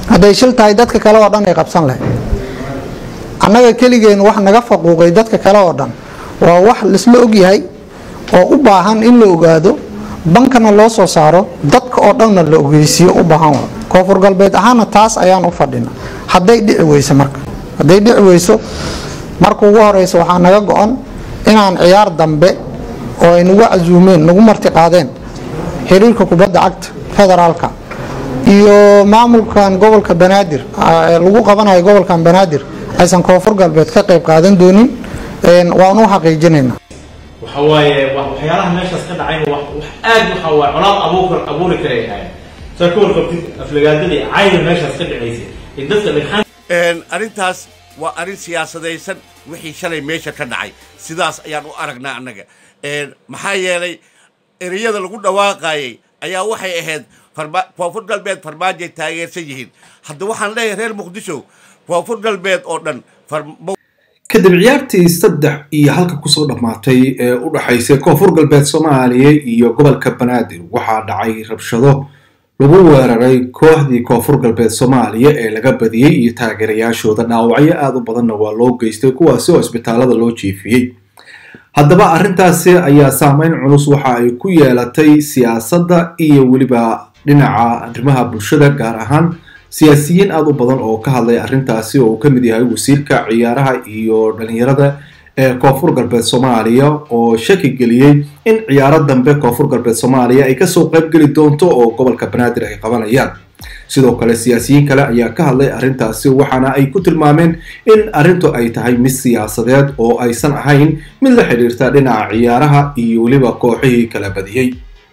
hadday shil tahay dadka kale oo dhan ay qabsan lahayd annaga keligeen wax naga faquuqay dadka kale oo dhan waa wax laisla ogyahay oo u baahan in la ogaado bankana loo soo saaro dadka oo dhanna la ogeysiiyo u baahan wa koonfur galbeed ahaana taas ayaan u fadhina hadday dhici weyso marka hadday dhici weyso marka ugu horeysa waxaa naga go-an inaan ciyaar dambe oo ay nagu casuumeen nagu marti qaadeen xiriirka kubadda cagta federaalka iyo maamulkan gobolka banaadir ee lagu qabanayo gobolkan banaadir aysan koonfur galbeed ka qayb qaadan doonin waan u xaqiijinaynaa waxa waaye wa- waxyaalaha meeshaas ka dhacayna wax wax aad waxa waaye colaad abuur abuuri karay ahayd saa ka warqabtid aflagaadadii cayda meeshaas ka dhacaysay ee dadka dhagxaan Een, arrintaas waa arrin siyaasadaysan wixii shalay meesha ka dhacay sidaas ayaan u aragnaa annaga Een, maxaa yeelay ereyada lagu dhawaaqayay ayaa waxay ahayd farma- koonfur galbeed farmaajoay taageersan yihiin hadda waxaan leeyahay reer muqdisho koonfur galbeed oo dhan farma- kadib ciyaartii saddex iyo halka kusoo dhammaatay ee u dhaxaysay koonfur galbeed soomaaliya iyo gobolka banaadir waxaa dhacay rabshado lagu weeraray kooxdii koonfur galbeed soomaaliya ee laga badiyey iyo taageerayaashooda dhaawacyo aada u badanna waa loo geystay kuwaasi oo isbitaalada loo jiifiyey haddaba arrintaasi ayaa saameyn culus waxa ay ku yeelatay siyaasadda iyo weliba dhinaca arrimaha bulshada gaar ahaan siyaasiyiin aada u badan oo ka hadlay arrintaasi oo uu ka mid yahay wasiirka ciyaaraha iyo dhalinyarada ee koonfur galbeed soomaaliya oo shaki geliyey in ciyaaro dambe koonfur galbeed soomaaliya ay kasoo qayb geli doonto oo gobolka banaadir ay qabanayaan sidoo kale siyaasiyiin kale ayaa ka hadlay arrintaasi waxaana ay ku tilmaameen in arrintu ay tahay mid siyaasadeed oo aysan ahayn mid la xidhiirta dhinaca ciyaaraha iyo weliba kooxihii kala badiyey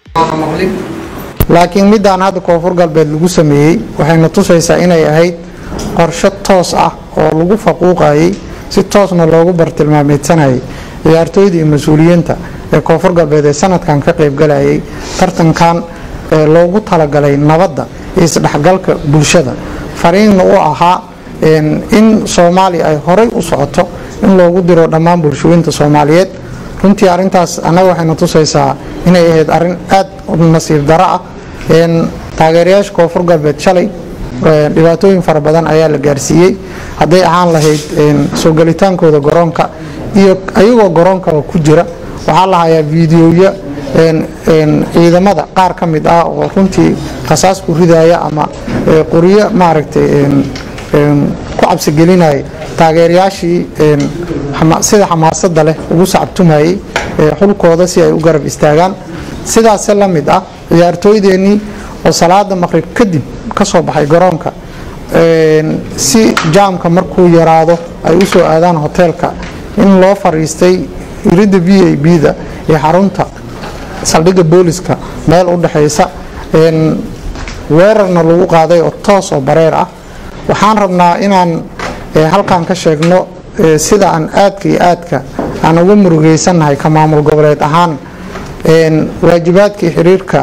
laakiin midaan hadda koonfur galbeed lagu sameeyey waxayna tusaysaa inay ahayd qorshe toos ah oo lagu faquuqayay si toosna loogu bartilmaameedsanayay ciyaartooyda iyo mas-uuliyiinta ee koonfur galbeed ee sanadkan ka qaybgalayay tartankan ee loogu talagalay nabadda iyo isdhexgalka bulshada fariinna u ahaa in soomaaliya ay horay u socoto in loogu diro dhammaan bulshooyinta soomaaliyeed runtii arintaas annaga waxayna tusaysaa inay ahayd arin aad u nasiib daro ah taageerayaasha koonfur galbeed shalay dhibaatooyin fara badan ayaa la gaarsiiyey hadday ahaan lahayd soo gelitaankooda garoonka iyo ayagoo garoonkaba ku jira waxaa la hayaa fiidiyoya ciidamada qaar ka mid ah oo runtii khasaas ku ridaya ama qoryo maaragtay ku cabsigelinaya taageerayaashii sida xamaasada leh ugu sacabtumayay xulkooda si ay u garab istaagaan sidaase la mid ah ciyaartooydeenii oo salaada maqrib kadib ka soo baxay garoonka si jaamka markuu yaraado ay u soo aadaan hoteelka in loo fariistay iridda v a b-da iyo xarunta saldhigga booliska meel u dhexaysa weerarna lagu qaaday oo toos oo bareer ah waxaan rabnaa inaan halkan ka sheegno sida aan aadka iyo aadka aan uga murugaysannahay ka maamul goboleed ahaan waajibaadkii xiriirka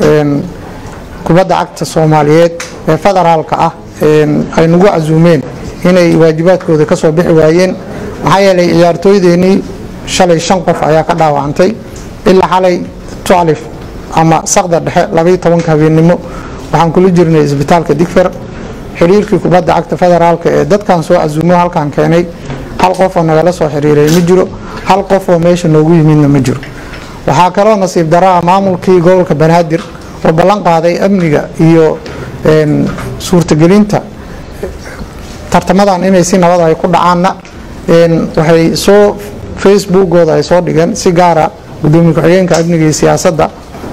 kubadda cagta soomaaliyeed ee federaalka ah ay nagu casuumeen inay waajibaadkooda ka soo bixi waayeen maxaa yeelay ciyaartooydeenii shalay shan qof ayaa ka dhaawacantay ilaa xalay tuclif ama sakda dhexe labaiyo tobanka habeennimo waxaan kula jirnay isbitaalka digfer xiriirkii kubadda cagta federaalka ee dadkan soo casuumo halkan keenay hal qofoo nagala soo xiriiray ma jiro hal qofoo meesha noogu yimidna ma jiro waxaa kaloo nasiib daraa maamulkii gobolka banaadir oo ballan qaaday amniga iyo suurtagelinta tartamadan inay si nabad ay ku dhacaanna waxay soo facebookooda ay soo dhigeen si gaara gudoomiye ku-xigeenka amniga iyo siyaasadda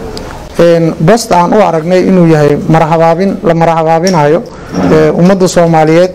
bost aan u aragnay inuu yahay marhabaabin la marhabaabinayo ummadda soomaaliyeed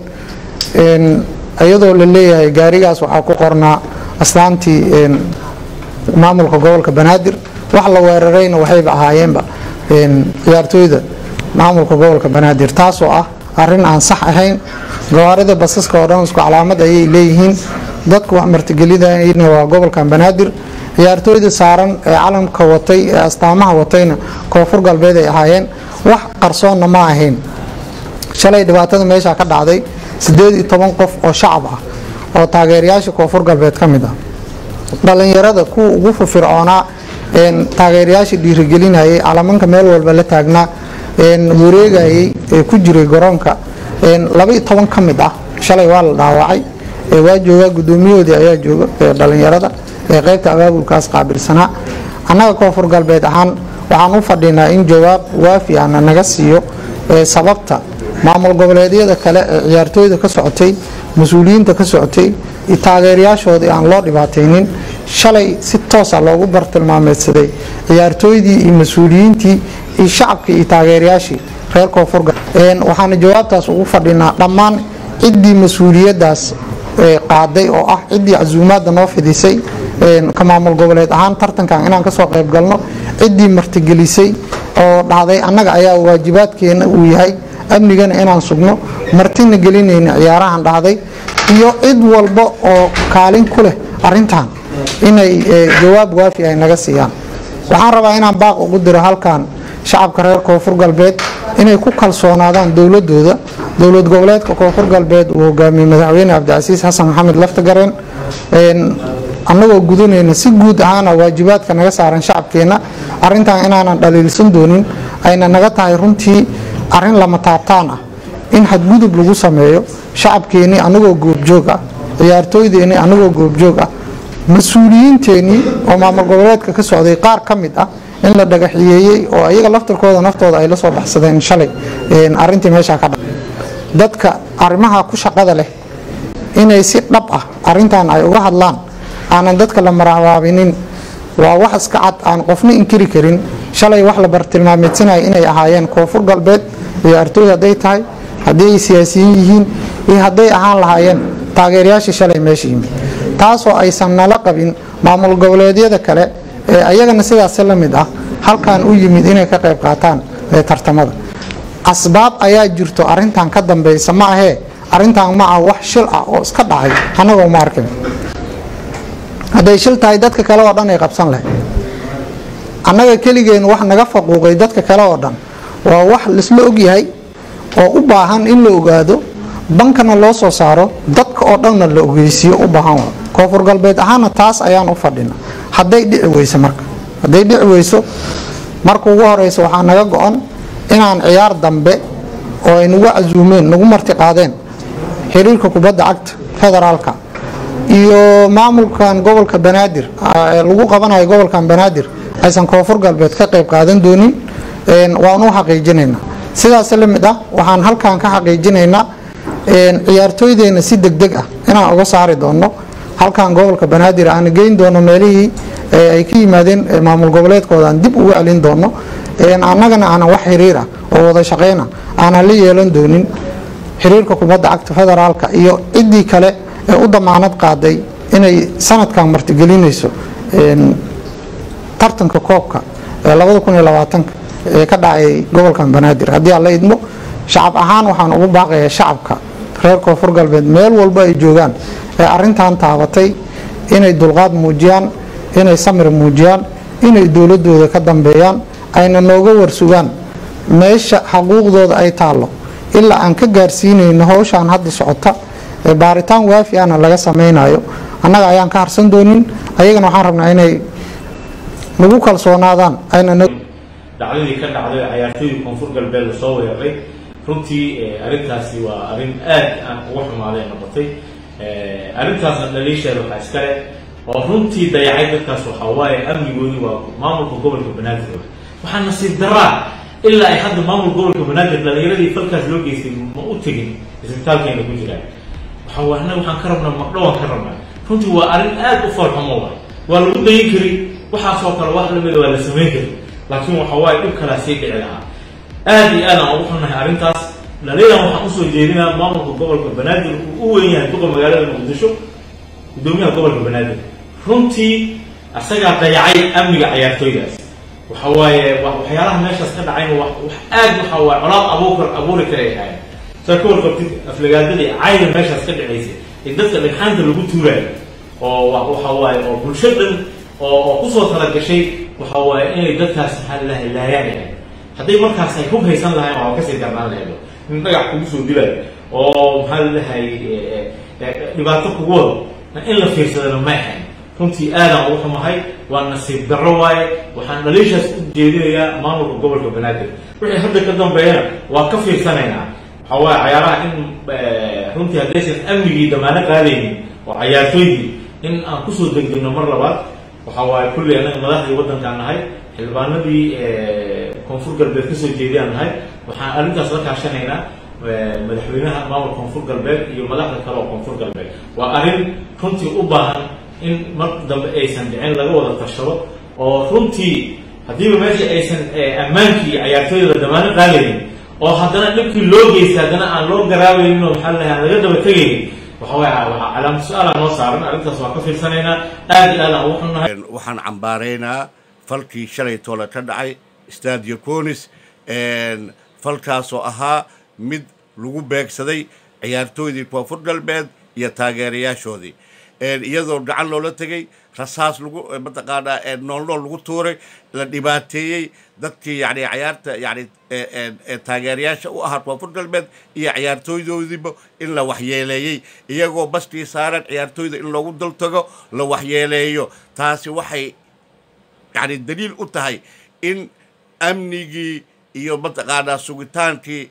iyadoo la leeyahay gaarigaas waxaa ku qornaa astaantii maamulka gobolka banaadir wax la weerarayna waxayba ahaayeenba ciyaartooyda maamulka gobolka banaadir taasoo ah arin aan sax ahayn gawaarida basaska oo dhan isku calaamad ayay leeyihiin dadku wax martigelidayna waa gobolkan banaadir ciyaartooyda saaran ee calamka watay ee astaamaha watayna koonfur galbeed ay ahaayeen wax qarsoonna ma ahayn shalay dhibaatada meesha ka dhacday sideed iyo toban qof oo shacab ah oo taageerayaasha koonfur galbeed ka mid ah dhalinyarada kuwa ugu firfircoonaa taageerayaasha dhiirigelinayay calamanka meel walba la taagnaa wareegayay ee ku jiray garoonka laba iyo toban ka mid ah shalay waa la dhaawacay waa joogaa guddoomiyahoodii ayaa jooga dhalinyarada ee qaybta abaabulkaas qaabilsanaa annaga koonfur galbeed ahaan waxaan u fadhinaa in jawaab waafi ana naga siiyo sababta maamul goboleedyada kale ee ciyaartooyda ka socotay mas-uuliyiinta ka socotay taageerayaashoodii aan loo dhibaataynin shalay si toosa loogu bartilmaameedsaday ciyaartooydii iyo mas-uuliyiintii iyo shacabkii iyo taageerayaashii reer koonfur waxaana jawaabtaas ugu fadhinaa dhammaan ciddii mas-uuliyadaas qaaday oo ah ciddii casuumaadda noo fidisay ka maamul goboleed ahaan tartankan inaan kasoo qayb galno ciddii martigelisay oo dhahday annaga ayaa waajibaadkeena uu yahay amnigana inaan sugno martina gelinayna ciyaarahan dhahday iyo cid walba oo kaalin ku leh arintan inay jawaab waafi ay naga siiyaan waxaan rabaa inaan baaq ugu diro halkan shacabka reer koonfur galbeed inay ku kalsoonaadaan dowladooda dowlad goboleedka koonfur galbeed uu hogaamiyey madaxweyne cabdicasiis xasan maxamed laftagareen annagoo gudanayna si guud ahaana waajibaadka naga saaran shacabkeenna arintan inaanan dhaliilsan doonin ayna naga tahay runtii arin lama taabtaan ah in xadgudub lagu sameeyo shacabkeennii anagoo goobjoog ah ciyaartooydeennii anagoo goobjoog ah mas-uuliyiinteenii oo maamul goboleedka ka socday qaar ka mid ah in la dhagaxiyeeyey oo iyaga laftarkooda naftooda ay la soo baxsadeen shalay arintii meeshaa ka dha dadka arrimaha ku shaqada leh inay si dhab ah arintan ay uga hadlaan aanan dadka la marabaabinin waa wax iska cad aan qofna inkiri karin shalay wax la bartilmaameedsanaya inay ahaayeen koonfur galbeed ciyaartooy hadday tahay haddii ay siyaasiyiin yihiin iyo hadday ahaan lahaayeen taageerayaashii shalay meesha yimid taasoo aysan nala qabin maamul goboleedyada kale ee ayagana sidaas la mid ah halkan u yimid inay ka qayb qaataan tartamada asbaab ayaa jirto arintan ka dambeysa ma ahee arintan ma ah wax shil ah oo iska dhacay annagoo ma arkin hadday shil tahay dadka kale oo dhan ay qabsan lahayd annaga keligeen wax naga faquuqay dadka kale oo dhan waa wax laisla ogyahay oo u baahan in la ogaado bankana loo soo saaro dadka oo dhanna la ogeysiiyo u baahan wa koonfur galbeed ahaana taas ayaan u fadhina hadday dhici weyso marka hadday dhici weyso marka ugu horeysa waxaa naga go-an inaan ciyaar dambe oo ay nagu casuumeen nagu marti qaadeen xiriirka kubadda cagta federaalka iyo maamulkan gobolka banaadir lagu qabanayo gobolkan banaadir aysan koonfur galbeed ka qayb qaadan doonin waanu xaqiijinaynaa sidaas la mid ah waxaan halkan ka xaqiijinaynaa ciyaartooydeenna si degdeg ah inaan uga saari doono halkan gobolka banaadir aan geyn doono meelihii ay ka yimaadeen maamul goboleedkooda aan dib uga celin doono annagana aanan wax xiriir ah oo wada shaqeyna aanan la yeelan doonin xiriirka kubadda cagta federaalka iyo ciddii kale ee u damaanad qaaday inay sanadkan martigelinayso tartanka koobka ee labada kun iyo labaatanka ee ka dhacay gobolkan banaadir haddii aan la idmo shacab ahaan waxaan ugu baaqayaa shacabka reer koonfur galbeed meel walba ay joogaan ee arintan taabatay inay dulqaad muujiyaan inay samir muujiyaan inay dowladooda ka dambeeyaan ayna nooga warsugaan meesha xaquuqdooda ay taallo ilaa aan ka gaarsiinayno howshaan hadda socota baaritaan waafi ana laga samaynayo annaga ayaan ka harsan doonin ayagana waxaan rabnaa inay nagu kalsoonaadaan ayna dhacdadii ka dhacday cayaartooyii koonfur galbeed la soo weeraray runtii arrintaasi waa arrin aad aan uga xumaaday noqotay arrintaasna dhaliisheeda waxaa iskale oo runtii dayacay dadkaas waxaa waaye amnigoodii waa maamulka gobolka banaadir waxaa nasiib daraa ilaa ay hadda maamulka gobolka banaadir dhalinyaradii falkaas loo geystay ma u tegin isbitaalkeena ku jiraan waxaana waxaan ka rabnaa maqdhowaan ka rabnaa runtii waa arrin aad u foolxumo wa waa lagu dayin kari waxaasoo kale wax lamida waa la samayn kari laakiin waxa waaye dhib kalaa sii dhici lahaa aad iyo aad aan ugu xunnahay arrintaas dhaliilan waxaan usoo jeedinaa maamulka gobolka banaadir uu u weyn yahay duqa magaalada muqdisho gudoomiyaha gobolka banaadir runtii asagaa dayacay amniga cayaartooydaas waxa waaye waxyaalaha meeshaas ka dhacayna wax aad waxa waaye colaad abuukar abuuri karay ahayn saa ka warqabtid aflagaadadii cayda meeshaas ka dhacaysay ee dadka dhagxaanta lagu tuuraayo oo waxa waaye oo bulsho dhan oo oo kusoo talagashay waxa waaye inay dadkaas maxaa lalahay laayaan yahay hadday markaas ay hub haysan lahayn waa kasii darnaan lahaydo in dhagax kugu soo dilayo oo maxaa lalahay dhibaato kugu wado in la fiirsadana ma ahayn runtii aadaan ugu xumahay waa nasiib darro waaye waxaan dhaliishaas u jeedinayaa maamulka gobolka banaadir wixii hadda ka dambeeyana waa ka fiirsanaynaa waxaa waaye cayaaraha in runtii haddaysan amnigii damaano qaadaynin oo cayaartooydii in aan kusoo degdegno mar labaad waxaa waaye kulley annaga madaxdii waddankaan nahay xildhibaanadii koonfur galbeed kasoo jeediyaan nahay waxaan arrintaas la kaashanaynaa madaxweynaha maamulka koonfur galbeed iyo madaxda kale oo koonfur galbeed waa arrin runtii u baahan in mar dambe aysan dhicin laga wada tashado oo runtii haddiiba meesha aysan ammaankii iyo cayaartooyda damaano qaadaynin oo haddana dhibkii loo geystay haddana aan loo garaabaynin oo maxaa lahay aan laga daba tegaynin waxa waaya waxaa calaamad su-aala noo saaran arrintaas waan ka fiirsanaynaa aad iyo aad aan ugu xunnahay waxaan cambaaraynaa falkii shalay toole ka dhacay stadio conis falkaasoo ahaa mid lagu beegsaday ciyaartooydii koonfur galbeed iyo taageerayaashoodii iyadoo gacan loola tegay rasaas lagu mataqaanaa noolnool lagu tuuray la dhibaateeyey dadkii yani cayaarta yani taageerayaasha u ahaa koonfur galbeed iyo ciyaartooydoodiiba in la waxyeeleeyey iyagoo baskii saaran ciyaartooyda in loogu dul tago la waxyeeleeyo taasi waxay yani daliil u tahay in amnigii iyo mataqaanaa sugitaankii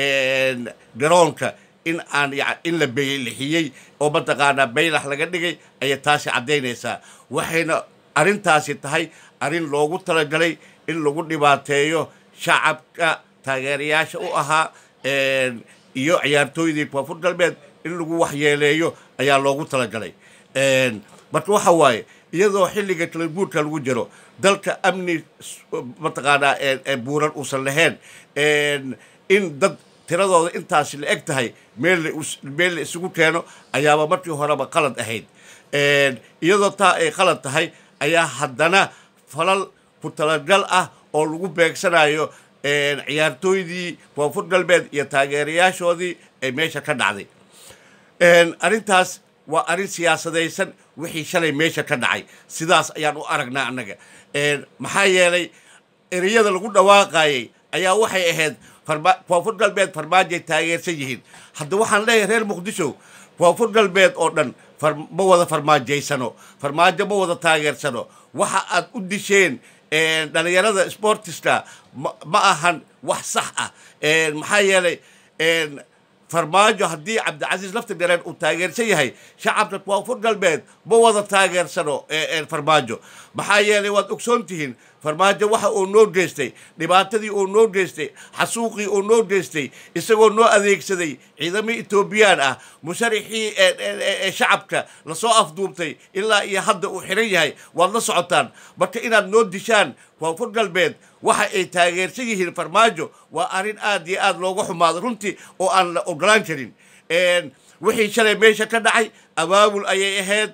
garoonka in aan in la beylixiyey oo mataqaanaa baylax laga dhigay ayay taasi caddaynaysaa waxayna arrintaasi tahay arrin loogu talagalay in lagu dhibaateeyo shacabka taageerayaasha u ahaa iyo ciyaartooydii koonfur galbeed in lagu waxyeeleeyo ayaa loogu talagalay marka waxa waaye iyadoo xilliga kala guurka lagu jiro dalka amni mataqaanaa buuran uusan lahayn in dad tiradooda intaasi la eg tahay meel meel la isugu keeno ayaaba markii horeba qalad ahayd iyadoo taa ay qalad tahay ayaa haddana falal ku talagal ah oo lagu beegsanayo ciyaartooydii koonfur galbeed iyo taageerayaashoodii ay meesha ka dhacday arrintaas waa arrin siyaasadaysan wixii shalay meesha ka dhacay sidaas ayaan u aragnaa annaga maxaa yeelay ereyada lagu dhawaaqayay ayaa waxay ahayd koonfur galbeed farmaajoay taageersan yihiin hadda waxaan leeyahay reer muqdisho koonfur galbeed oo dhan ma wada farmaajaysano farmaajo ma wada taageersano waxa aad u disheen dhalinyarada sportiska ma ahan wax sax ah maxaa yeelay farmaajo haddii cabdicasiis lafti dhareen uu taageersan yahay shacabka koonfur galbeed ma wada taageersano farmaajo maxaa yeelay waad ogsoon tihiin farmaajo waxa uu noo geystay dhibaatadii uu noo geystay xasuuqii uu noo geystay isagoo noo adeegsaday ciidamii etoobiyaan ah musharaxii shacabka lasoo afduubtay ilaa iyo hadda uu xiran yahay waad la socotaan marka inaad noo dishaan koonfur galbeed waxa ay taageersan yihiin farmaajo waa arrin aad iyo aad looga xumaado runtii oo aan la ogolaan karin wixii shalay meesha ka dhacay abaabul ayay ahayd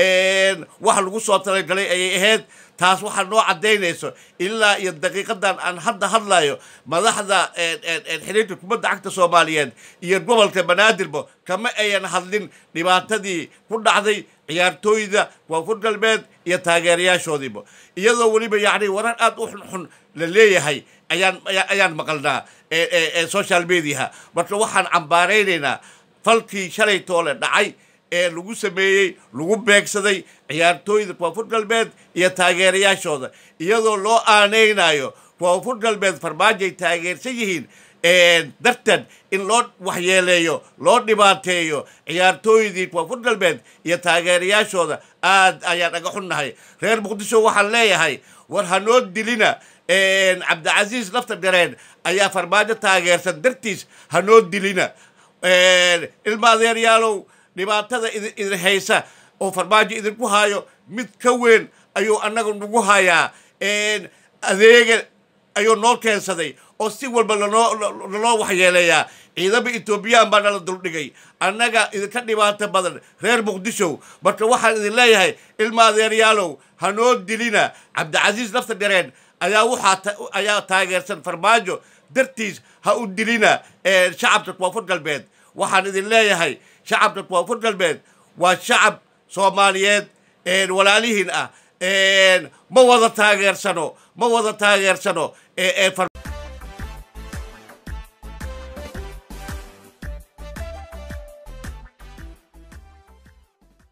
wax lagu soo talagalay ayay ahayd taas waxaa noo caddaynayso ilaa iyo daqiiqadan aan hadda hadlayo madaxda xiriirka kubadda cagta soomaaliyeed iyo gobolka banaadirba kama ayan hadlin dhibaatadii ku dhacday ciyaartooyda koonfur galbeed iyo taageerayaashoodiiba iyadoo weliba yacni warar aad u xunxun la leeyahay ayaan ayaan maqalnaa social mediaha marka waxaan cambaaraynaynaa falkii shalay toole dhacay ee lagu sameeyey lagu beegsaday ciyaartooyda koonfur galbeed iyo taageerayaashooda iyadoo loo aanaynayo koonfur galbeed farmaajoay taageersan yihiin darteed in loo waxyeeleeyo loo dhibaateeyo ciyaartooydii koonfur galbeed iyo taageerayaashooda aad ayaan aga xunnahay reer muqdisho waxaan leeyahay war hanoo dilina cabdicasiis lafta gareen ayaa farmaajo taageersan dartiis hanoo dilina ilma adeeryaalow dhibaatada idin haysa oo farmaajo idinku haayo mid ka weyn ayuu annaga nagu hayaa adeega ayuu noo keensaday oo si walba lanoo lanoo waxyeeleeyaa ciidama etoobiyaan baa nala duldhigay annaga idinka dhibaato badan reer muqdisho marka waxaan idin leeyahay ilma adeeryaalow hanoo dilina cabdicasiis lafta gareen ayaa waxaa ayaa taageersan farmaajo dartiis ha u dilina shacabka koonfur galbeed waxaan idin leeyahay shacabka koonfur galbeed waa shacab soomaaliyeed walaalihiin ah ma wada taageersano ma wada taageersano